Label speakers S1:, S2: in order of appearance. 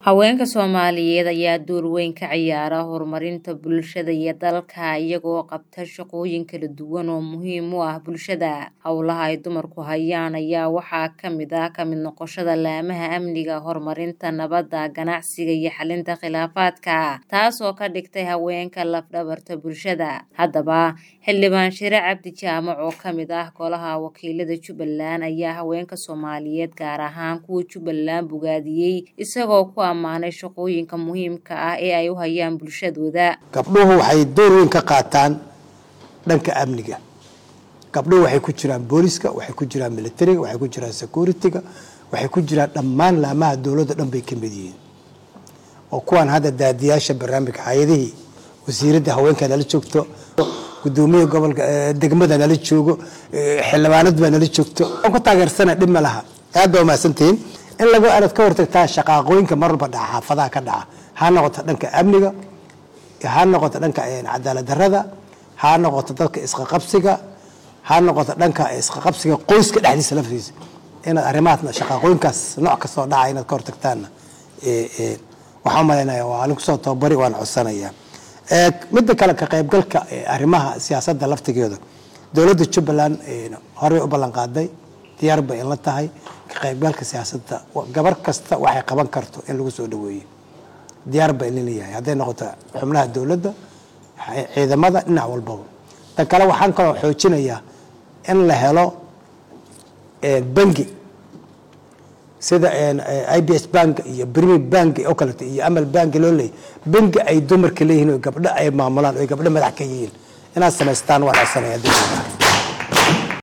S1: Haweenka Soomaaliyeed ayaa door weyn ka ciyaara horumarinta bulshada iyo dalka iyagoo qabta shaqooyin kala duwan oo muhiim u ah bulshada. Hawlaha ay dumarku hayaan ayaa waxaa ka mid ah ka mid noqoshada laamaha amniga, horumarinta nabadda, ganacsiga iyo xalinta khilaafaadka, taasoo ka dhigtay haweenka laf-dhabarta bulshada. Haddaba, Xildhibaan Shire Cabdi Jaamac oo ka mid ah Golaha Wakiilada Jubbaland ayaa haweenka Soomaaliyeed gaar ahaan kuwa Jubbaland bogaadiyay isagoo ku ammaanay shaqooyinka muhiimka ah ee ay u hayaan bulshadooda.
S2: gabdhuhu waxay door weyn ka qaataan dhanka amniga gabdhuhu waxay ku jiraan booliska waxay ku jiraan militariga waxay ku jiraan security-ga waxay ku jiraan dhammaan laamaha dowladda dhan bay ka mid yihiin oo kuwaan hadda daadiyaasha barnaamijka hay-adihii wasiiradda haweenka nala joogto gudoomiyaha gobolka degmada nala joogo xildhibaanad baa nala joogto aan ku taageersana dhib ma laha aad baa umahadsantihiin in laga arad ka hortagtaa shaqaaqooyinka mar walba dhaca xaafadaha ka dhaca ha noqoto dhanka amniga ha noqoto dhanka cadaalad darrada ha noqoto dadka isqaqabsiga ha noqoto dhanka isqaqabsiga qoyska dhexdiisa laftiisa inaad arrimahaas shaqaaqooyinkaas nooc kastoo dhaca inaad ka hortagtaanna waxaan umalaynaya waa alin kusoo tababari waan codsanayaa midda kale ka qaybgalka arrimaha siyaasadda laftigeeda dowladda jubbaland horey u ballan qaaday diyaar bay in la tahay ka qaybgalka siyaasadda gabar kasta waxay qaban karto in lagu soo dhaweeyo diyaar bay in leeyahay hadday noqoto xubnaha dowladda ciidamada dhinac walbaba tan kale waxaan kaloo xoojinayaa in la helo bangi sida i b s bank iyo brimi bank oo kaleeto iyo amal bank loo leeyahy bangi ay dumarka leeyihiin oo gabdho ay maamulaan oo gabdho madax ka yihiin inaad samaystaan waan codsanaya dowladda